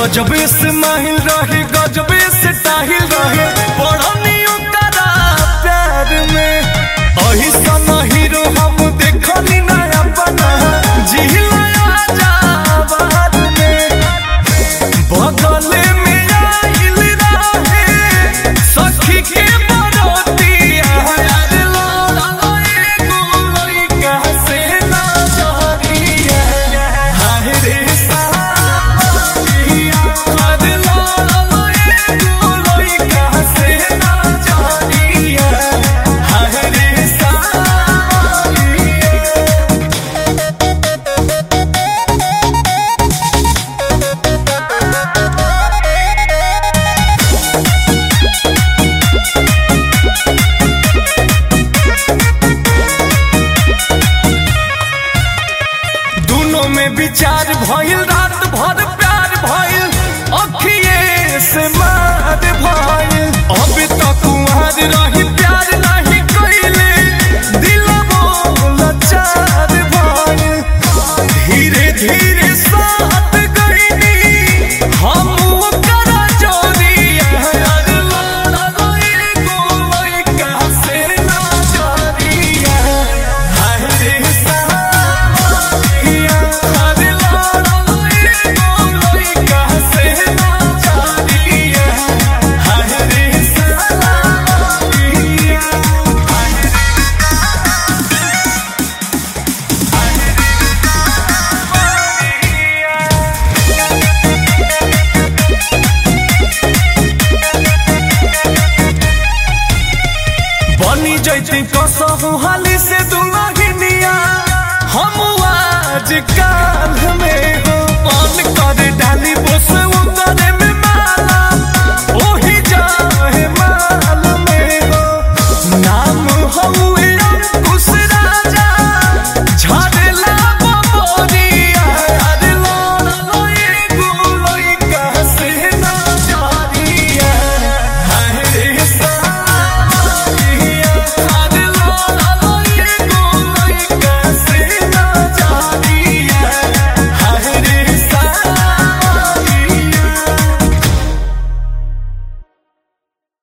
गजबे से माहिल रहे गजबे से ताहिल रहे पढ़नी ओकरा प्यार में अही सन हीरो हम देखनी ना अपना जिहिला आजाबाद में बगले में आइल रहे सखी के बरोतिया यार लाला एगो लइका से ना जहरिया हाय रे सावरिया यार लाला एगो लइका से ना जहरिया हाय रे सावरिया दोनों में विचार भइल रात भर प्यार भइल अखिए से मार भइल अब तक कुंवर रही प्यार नहीं कइले दिलबो लाचार भइल धीरे धीरे साथ गइनी हम ओकरा जोड़िया यार लाला एगो लइका से ना जोड़िया हाय रे सावरिया यार लाला एगो लइका से ना जोड़िया हाय रे सावरिया बनी जैती कसहु हाली से दुलहिनिया हम आज काल में हो मन कर डाली बोस उतरे में माला ओही जाए माल